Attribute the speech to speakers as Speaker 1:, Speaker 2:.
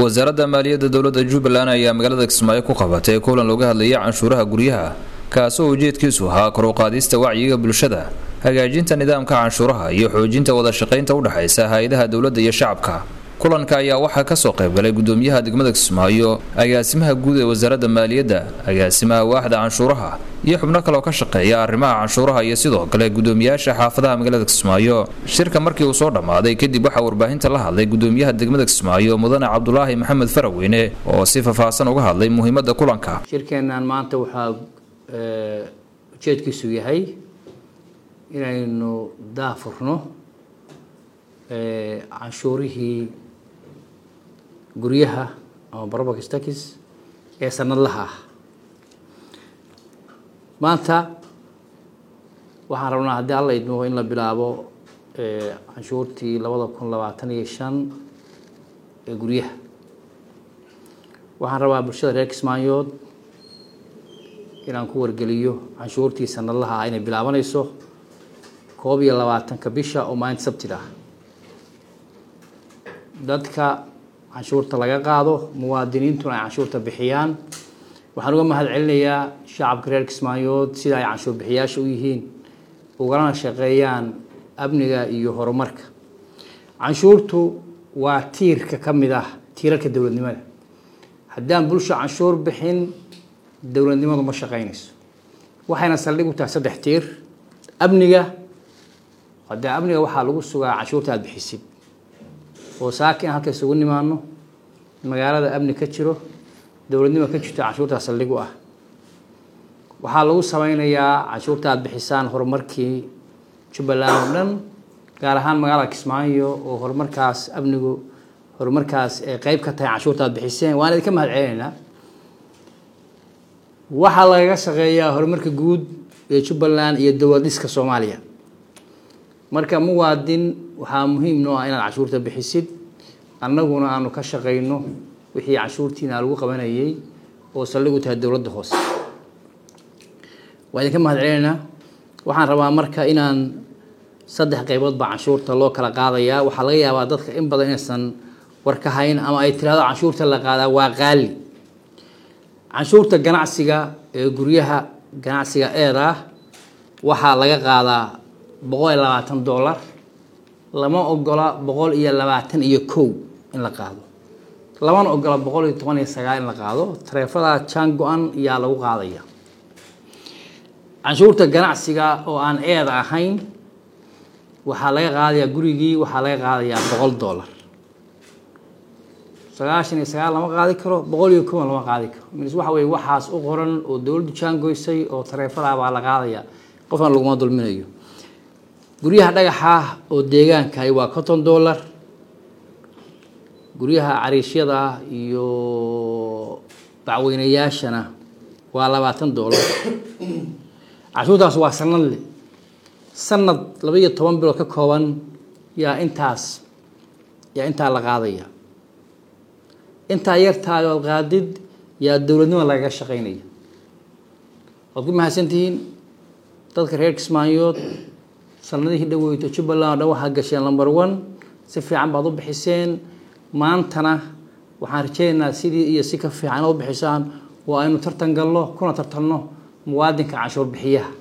Speaker 1: wasaaradda maaliyadda dowladda jubbaland ayaa magaalada kismaayo ku qabatay kulan looga hadlayay canshuuraha guryaha kaasoo ujeedkiisu ahaa kor u qaadista wacyiga bulshada hagaajinta nidaamka canshuuraha iyo xoojinta wada shaqaynta u dhexaysa hay-adaha dowladda iyo shacabka kulanka ayaa waxaa kasoo qaybgalay gudoomiyaha degmada kismaayo agaasimaha guud ee wasaaradda maaliyadda agaasimaha waaxda canshuuraha iyo xubno kaleoo ka shaqeeya arrimaha canshuuraha iyo sidoo kale gudoomiyaasha xaafadaha magaalada kismaayo shirka markii uu soo dhammaaday kadib waxaa warbaahinta la hadlay gudoomiyaha degmada kismaayo mudane cabdulaahi maxamed faraweyne oo si faahfaahsan uga hadlay muhiimada kulanka
Speaker 2: shirkeennan maanta waxaa ujeedkiisu yahay inaynu daafurno canshuurihii guryaha ama property tax ee sanadlaha ah maanta waxaan rabnaa haddii alla idmo in la bilaabo canshuurtii labada kun labaatan iyo shan ee guryaha waxaan rabaa bulshada reer kismaayood inaan ku wargeliyo canshuurtii sanadlaha ah inay bilaabanayso koob iyo labaatanka bisha oo maalinta sabtida ah dadka canshuurta laga qaado muwaadiniintuna ay canshuurta bixiyaan waxaan uga mahad celinayaa shacabka reer kismaayood sida ay canshuur bixiyaasha u yihiin ugalana shaqeeyaan amniga iyo horumarka canshuurtu waa tiirka ka mid ah tiirarka dowladnimada haddaan bulsho canshuur bixin dowladnimadu ma shaqeynayso waxayna saldhig u tahay saddex tiir amniga haddee amniga waxaa lagu sugaa canshuurta aada bixisid oo saaki aan halka isugu nimaano magaalada amni ka jiro dowladnimo ka jirto canshuurtaa saldhig u ah waxaa lagu sameynayaa canshuurta aada bixisaan horumarkii jubbaland oo dhan gaar ahaan magaalada kismaayo oo horumarkaas amnigu horumarkaas ee qeyb ka tahay canshuurta aad bixiseen waan idinka mahad celinaynaa waxaa lagaga shaqeeyaa horumarka guud ee jubbaland iyo dowlad dhiska soomaaliya marka muwaadin waxaa muhiim noo ah inaad canshuurta bixisid annaguna aanu ka shaqayno wixii canshuurtiina lagu qabanayay oo saldhig u tahay dowladda hoose waa idinka mahad celinaynaa waxaan rabaa marka inaan saddex qaybood baa canshuurta loo kala qaadayaa waxaa laga yaabaa dadka in badan inaysan war ka hayn ama ay tirahdo canshuurta la qaadaa waa qaali canshuurta ganacsiga ee guryaha ganacsiga eeda ah waxaa laga qaadaa boqol iyo labaatan dollar lama ogola boqol iyo labaatan iyo kow in la qaado lamana ogola boqol iyo toban iyo sagaal in la qaado tareefada jaan go-an yaa lagu qaadaya canshuurta ganacsiga oo aan eeda ahayn waxaa laga qaadayaa gurigii waxaa laga qaadayaa boqol dollar sagaashan iyo sagaal lama qaadi karo boqol iyo kowan lama qaadi karo mis waxa weye waxaas u qoran oo dowladdu jaangoysay oo tareefada baa la qaadaya qofna laguma dulminayo guryaha dhagaxa oo deegaankahi waa conton dollar guryaha cariishyada iyo bacweynayaashana waa labaatan dollar canshuurtaas waa sanad le sanad laba iyo toban bilood ka kooban yaa intaas yaa intaa la qaadaya intaa yartaada ood qaadid yaa dowladnimo lagaga shaqeynaya waad ku mahadsantihiin dadka reer kismaayood sanadihii dhaweyto jubbaland o dhan waxaa gasheen number one si fiican baad u bixiseen maantana waxaan rajeynaynaa sidii iyo si ka fiican inaad u bixisaan waa aynu tartan galno kuna tartanno muwaadinka canshuur bixiyaha